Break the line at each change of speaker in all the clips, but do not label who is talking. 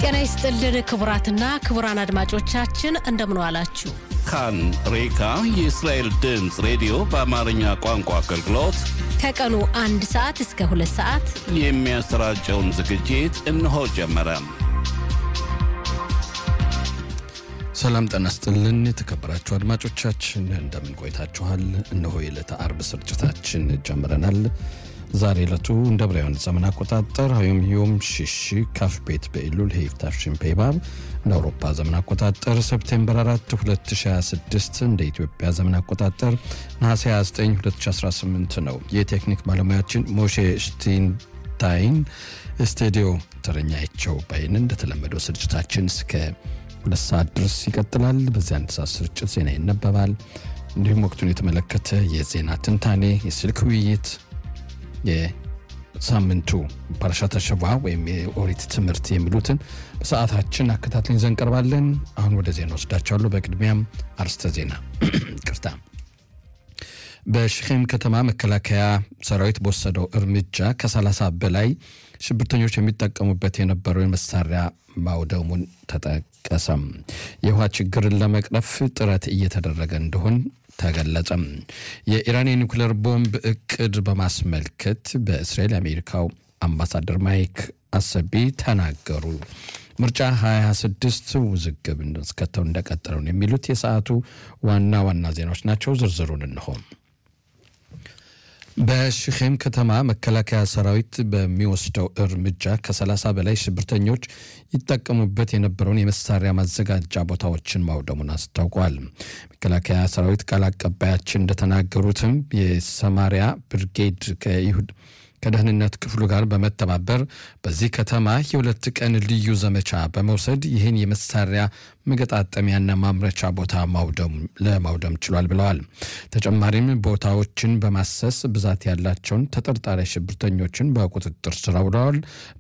ጤና ይስጥልን ክቡራትና ክቡራን አድማጮቻችን እንደምን ዋላችሁ።
ካን ሬካ የእስራኤል ድምፅ ሬዲዮ በአማርኛ ቋንቋ አገልግሎት
ከቀኑ አንድ ሰዓት እስከ ሁለት ሰዓት
የሚያሰራጨውን ዝግጅት እነሆ ጀመረ።
ሰላም ጤና ይስጥልን የተከበራችሁ አድማጮቻችን እንደምን ቆይታችኋል? እነሆ የዕለተ አርብ ስርጭታችን ጀምረናል። ዛሬ ዕለቱ እንደ ብራውያን ዘመን አቆጣጠር ሀዮም ዮም ሽሽ ካፍ ቤት በኢሉል ሄይፍታፍ ሽምፔባብ እንደ አውሮፓ ዘመን አቆጣጠር ሰፕቴምበር 4 2026 እንደ ኢትዮጵያ ዘመን አቆጣጠር ነሐሴ 29 2018 ነው። የቴክኒክ ባለሙያችን ሞሼ ሽቲንታይን ስቱዲዮ ተረኛቸው ባይን እንደተለመደው ስርጭታችን እስከ ሁለት ሰዓት ድረስ ይቀጥላል። በዚህ አንድ ሰዓት ስርጭት ዜና ይነበባል። እንዲሁም ወቅቱን የተመለከተ የዜና ትንታኔ፣ የስልክ ውይይት የሳምንቱ ፓራሻተ ሸዋ ወይም የኦሪት ትምህርት የሚሉትን በሰዓታችን አከታትለን ይዘን እንቀርባለን። አሁን ወደ ዜና ወስዳቸዋለሁ። በቅድሚያም አርስተ ዜና ቅርታ በሽኼም ከተማ መከላከያ ሰራዊት በወሰደው እርምጃ ከ30 በላይ ሽብርተኞች የሚጠቀሙበት የነበረው መሳሪያ ማውደሙን ተጠቀሰም። የውሃ ችግርን ለመቅረፍ ጥረት እየተደረገ እንደሆን ተገለጸም። የኢራን የኒውክሌር ቦምብ እቅድ በማስመልከት በእስራኤል የአሜሪካው አምባሳደር ማይክ አሰቢ ተናገሩ። ምርጫ 2026 ውዝግብ እስከተው እንደቀጠለው ነው የሚሉት የሰዓቱ ዋና ዋና ዜናዎች ናቸው። ዝርዝሩን እንሆም በሽኼም ከተማ መከላከያ ሰራዊት በሚወስደው እርምጃ ከ30 በላይ ሽብርተኞች ይጠቀሙበት የነበረውን የመሳሪያ ማዘጋጃ ቦታዎችን ማውደሙን አስታውቋል። መከላከያ ሰራዊት ቃል አቀባያችን እንደተናገሩትም የሰማሪያ ብርጌድ ከይሁድ ከደህንነት ክፍሉ ጋር በመተባበር በዚህ ከተማ የሁለት ቀን ልዩ ዘመቻ በመውሰድ ይህን የመሳሪያ መገጣጠሚያና ማምረቻ ቦታ ለማውደም ችሏል ብለዋል። ተጨማሪም ቦታዎችን በማሰስ ብዛት ያላቸውን ተጠርጣሪ ሽብርተኞችን በቁጥጥር ስር አውለዋል።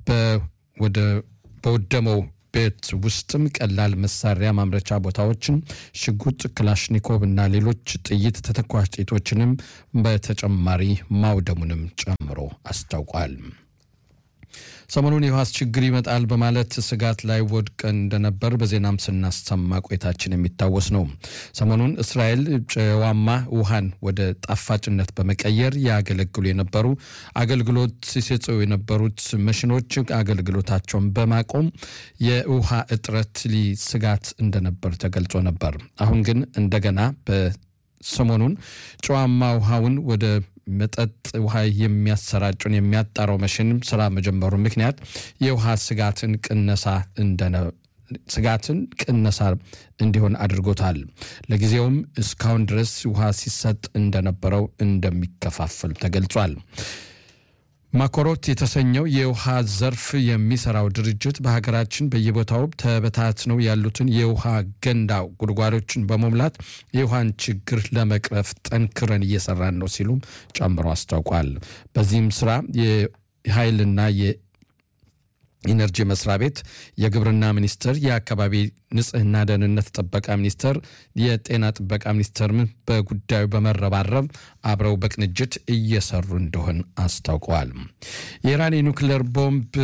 በወደመው ቤት ውስጥም ቀላል መሳሪያ ማምረቻ ቦታዎችን፣ ሽጉጥ፣ ክላሽኒኮቭ እና ሌሎች ጥይት ተተኳሽ ጥይቶችንም በተጨማሪ ማውደሙንም ጨምሮ አስታውቋል። ሰሞኑን የውሃ ችግር ይመጣል በማለት ስጋት ላይ ወድቀን እንደነበር በዜናም ስናሰማ ቆይታችን የሚታወስ ነው። ሰሞኑን እስራኤል ጨዋማ ውሃን ወደ ጣፋጭነት በመቀየር ያገለግሉ የነበሩ አገልግሎት ሲሰጡ የነበሩት መሽኖች አገልግሎታቸውን በማቆም የውሃ እጥረት ስጋት እንደነበር ተገልጾ ነበር። አሁን ግን እንደገና በሰሞኑን ጨዋማ ውሃውን ወደ መጠጥ ውሃ የሚያሰራጩን የሚያጣራው መሽን ስራ መጀመሩ ምክንያት የውሃ ስጋትን ቅነሳ እንደነ ስጋትን ቅነሳ እንዲሆን አድርጎታል። ለጊዜውም እስካሁን ድረስ ውሃ ሲሰጥ እንደነበረው እንደሚከፋፈል ተገልጿል። ማኮሮት የተሰኘው የውሃ ዘርፍ የሚሰራው ድርጅት በሀገራችን በየቦታው ተበታትነው ያሉትን የውሃ ገንዳ ጉድጓዶችን በመሙላት የውሃን ችግር ለመቅረፍ ጠንክረን እየሰራን ነው ሲሉም ጨምሮ አስታውቋል። በዚህም ስራ የኃይልና ኢነርጂ መስሪያ ቤት፣ የግብርና ሚኒስቴር፣ የአካባቢ ንጽህና ደህንነት ጥበቃ ሚኒስቴር፣ የጤና ጥበቃ ሚኒስቴርም በጉዳዩ በመረባረብ አብረው በቅንጅት እየሰሩ እንደሆን አስታውቀዋል። የኢራን የኒውክሌር ቦምብ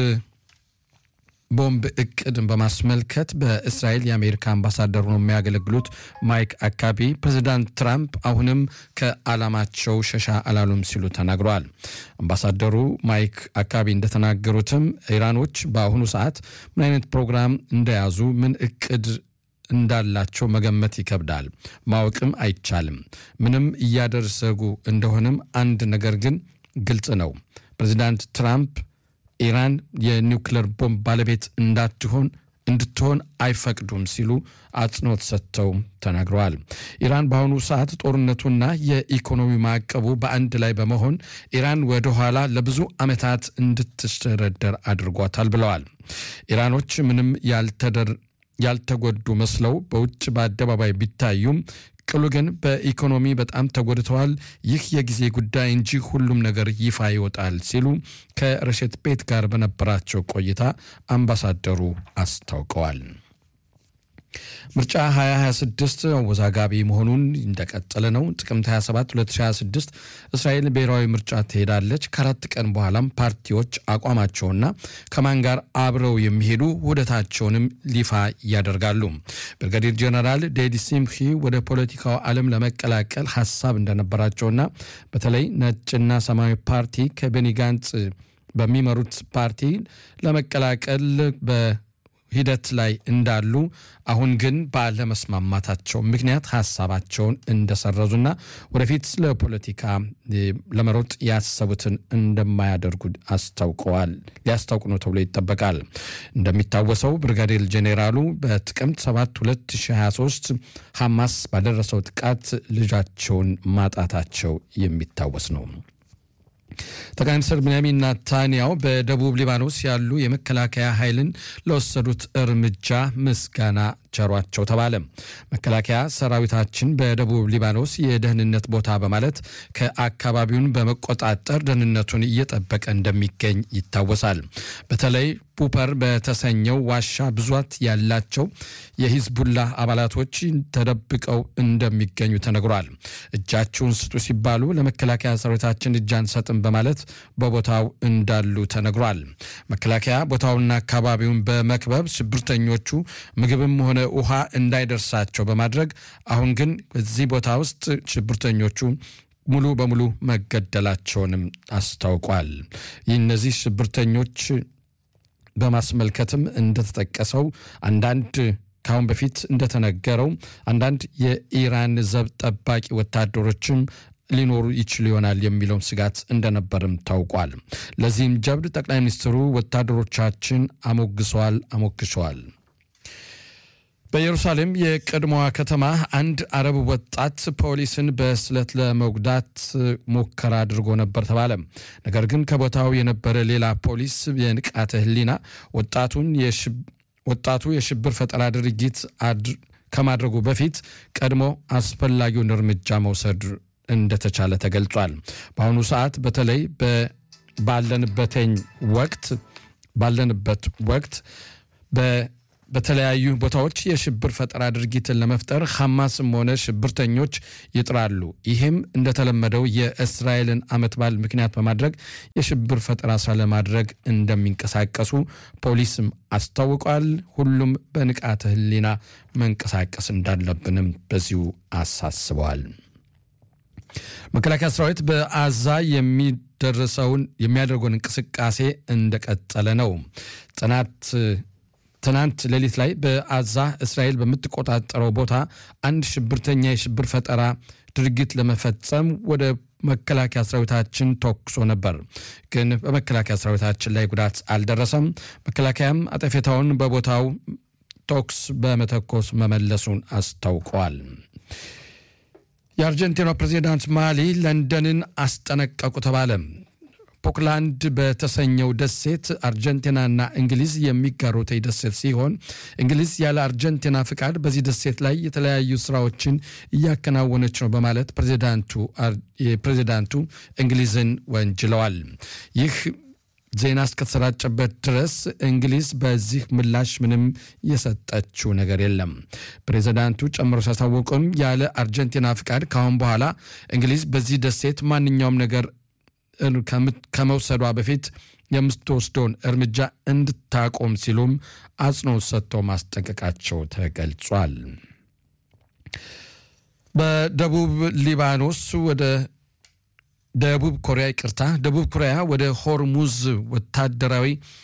ቦምብ እቅድን በማስመልከት በእስራኤል የአሜሪካ አምባሳደር ነው የሚያገለግሉት ማይክ አካቢ ፕሬዚዳንት ትራምፕ አሁንም ከዓላማቸው ሸሻ አላሉም ሲሉ ተናግረዋል። አምባሳደሩ ማይክ አካቢ እንደተናገሩትም ኢራኖች በአሁኑ ሰዓት ምን አይነት ፕሮግራም እንደያዙ ምን እቅድ እንዳላቸው መገመት ይከብዳል፣ ማወቅም አይቻልም። ምንም እያደረጉ እንደሆነም አንድ ነገር ግን ግልጽ ነው። ፕሬዚዳንት ትራምፕ ኢራን የኒውክሌር ቦምብ ባለቤት እንዳትሆን እንድትሆን አይፈቅዱም ሲሉ አጽንኦት ሰጥተው ተናግረዋል። ኢራን በአሁኑ ሰዓት ጦርነቱና የኢኮኖሚ ማዕቀቡ በአንድ ላይ በመሆን ኢራን ወደኋላ ለብዙ ዓመታት እንድትደረደር አድርጓታል ብለዋል። ኢራኖች ምንም ያልተጎዱ መስለው በውጭ በአደባባይ ቢታዩም ቅሉ ግን በኢኮኖሚ በጣም ተጎድተዋል። ይህ የጊዜ ጉዳይ እንጂ ሁሉም ነገር ይፋ ይወጣል ሲሉ ከረሸት ቤት ጋር በነበራቸው ቆይታ አምባሳደሩ አስታውቀዋል። ምርጫ 2026 አወዛጋቢ መሆኑን እንደቀጠለ ነው። ጥቅምት 27 2026 እስራኤል ብሔራዊ ምርጫ ትሄዳለች። ከአራት ቀን በኋላም ፓርቲዎች አቋማቸውና ከማን ጋር አብረው የሚሄዱ ውህደታቸውንም ይፋ ያደርጋሉ። ብርጋዴር ጀነራል ዴዲ ሲምሂ ወደ ፖለቲካው ዓለም ለመቀላቀል ሀሳብ እንደነበራቸውና በተለይ ነጭና ሰማያዊ ፓርቲ ከቤኒ ጋንጽ በሚመሩት ፓርቲ ለመቀላቀል በ ሂደት ላይ እንዳሉ አሁን ግን ባለመስማማታቸው ምክንያት ሀሳባቸውን እንደሰረዙና ወደፊት ለፖለቲካ ለመሮጥ ያሰቡትን እንደማያደርጉ አስታውቀዋል። ሊያስታውቁ ነው ተብሎ ይጠበቃል። እንደሚታወሰው ብርጋዴር ጄኔራሉ በጥቅምት 7 2023 ሐማስ ባደረሰው ጥቃት ልጃቸውን ማጣታቸው የሚታወስ ነው። ጠቅላይ ሚኒስትር ቤንያሚን ናታንያው በደቡብ ሊባኖስ ያሉ የመከላከያ ኃይልን ለወሰዱት እርምጃ ምስጋና ቸሯቸው ተባለ። መከላከያ ሰራዊታችን በደቡብ ሊባኖስ የደህንነት ቦታ በማለት ከአካባቢውን በመቆጣጠር ደህንነቱን እየጠበቀ እንደሚገኝ ይታወሳል። በተለይ ቡፐር በተሰኘው ዋሻ ብዛት ያላቸው የሂዝቡላ አባላቶች ተደብቀው እንደሚገኙ ተነግሯል። እጃችሁን ስጡ ሲባሉ ለመከላከያ ሰራዊታችን እጅ አንሰጥም በማለት በቦታው እንዳሉ ተነግሯል። መከላከያ ቦታውንና አካባቢውን በመክበብ ሽብርተኞቹ ምግብም ሆነ ውሃ እንዳይደርሳቸው በማድረግ አሁን ግን በዚህ ቦታ ውስጥ ሽብርተኞቹ ሙሉ በሙሉ መገደላቸውንም አስታውቋል። ይህ እነዚህ ሽብርተኞች በማስመልከትም እንደተጠቀሰው አንዳንድ ከአሁን በፊት እንደተነገረው አንዳንድ የኢራን ዘብ ጠባቂ ወታደሮችም ሊኖሩ ይችሉ ይሆናል የሚለውን ስጋት እንደነበርም ታውቋል። ለዚህም ጀብድ ጠቅላይ ሚኒስትሩ ወታደሮቻችን አሞግሰዋል አሞግሸዋል። በኢየሩሳሌም የቀድሞዋ ከተማ አንድ አረብ ወጣት ፖሊስን በስለት ለመጉዳት ሙከራ አድርጎ ነበር ተባለ። ነገር ግን ከቦታው የነበረ ሌላ ፖሊስ የንቃተ ሕሊና ወጣቱን ወጣቱ የሽብር ፈጠራ ድርጊት ከማድረጉ በፊት ቀድሞ አስፈላጊውን እርምጃ መውሰድ እንደተቻለ ተገልጿል። በአሁኑ ሰዓት በተለይ ባለንበተኝ ወቅት ባለንበት ወቅት በተለያዩ ቦታዎች የሽብር ፈጠራ ድርጊትን ለመፍጠር ሐማስም ሆነ ሽብርተኞች ይጥራሉ። ይህም እንደተለመደው የእስራኤልን ዓመት በዓል ምክንያት በማድረግ የሽብር ፈጠራ ስራ ለማድረግ እንደሚንቀሳቀሱ ፖሊስም አስታውቋል። ሁሉም በንቃተ ሕሊና መንቀሳቀስ እንዳለብንም በዚሁ አሳስበዋል። መከላከያ ሰራዊት በአዛ የሚደረሰውን የሚያደርገውን እንቅስቃሴ እንደቀጠለ ነው። ጥናት ትናንት ሌሊት ላይ በአዛ እስራኤል በምትቆጣጠረው ቦታ አንድ ሽብርተኛ የሽብር ፈጠራ ድርጊት ለመፈጸም ወደ መከላከያ ሰራዊታችን ተኩሶ ነበር። ግን በመከላከያ ሰራዊታችን ላይ ጉዳት አልደረሰም። መከላከያም አጠፌታውን በቦታው ተኩስ በመተኮስ መመለሱን አስታውቀዋል። የአርጀንቲናው ፕሬዚዳንት ማሊ ለንደንን አስጠነቀቁ ተባለ። ፖክላንድ በተሰኘው ደሴት አርጀንቲናና እንግሊዝ የሚጋሩት ደሴት ሲሆን እንግሊዝ ያለ አርጀንቲና ፍቃድ በዚህ ደሴት ላይ የተለያዩ ስራዎችን እያከናወነች ነው በማለት ፕሬዚዳንቱ እንግሊዝን ወንጅለዋል። ይህ ዜና እስከተሰራጨበት ድረስ እንግሊዝ በዚህ ምላሽ ምንም የሰጠችው ነገር የለም። ፕሬዚዳንቱ ጨምሮ ሲያስታወቁም ያለ አርጀንቲና ፍቃድ ካሁን በኋላ እንግሊዝ በዚህ ደሴት ማንኛውም ነገር ከመውሰዷ በፊት የምትወስደውን እርምጃ እንድታቆም ሲሉም አጽንኦት ሰጥተው ማስጠንቀቃቸው ተገልጿል። በደቡብ ሊባኖስ ወደ ደቡብ ኮሪያ ይቅርታ፣ ደቡብ ኮሪያ ወደ ሆርሙዝ ወታደራዊ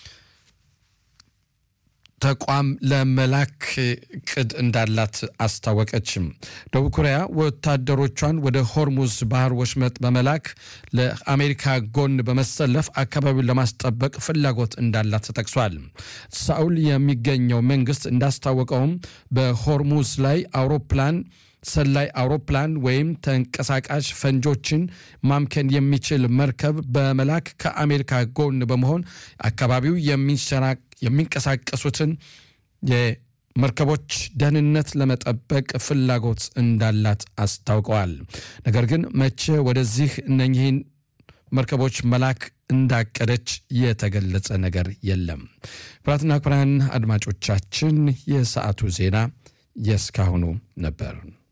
ተቋም ለመላክ እቅድ እንዳላት አስታወቀችም። ደቡብ ኮሪያ ወታደሮቿን ወደ ሆርሙዝ ባህር ወሽመጥ በመላክ ለአሜሪካ ጎን በመሰለፍ አካባቢውን ለማስጠበቅ ፍላጎት እንዳላት ተጠቅሷል። ሳኡል የሚገኘው መንግስት እንዳስታወቀውም በሆርሙዝ ላይ አውሮፕላን ሰላይ አውሮፕላን ወይም ተንቀሳቃሽ ፈንጆችን ማምከን የሚችል መርከብ በመላክ ከአሜሪካ ጎን በመሆን አካባቢው የሚንቀሳቀሱትን የመርከቦች ደህንነት ለመጠበቅ ፍላጎት እንዳላት አስታውቀዋል። ነገር ግን መቼ ወደዚህ እነኚህን መርከቦች መላክ እንዳቀደች የተገለጸ ነገር የለም። ክቡራትና ክቡራን አድማጮቻችን የሰዓቱ ዜና የእስካሁኑ ነበር።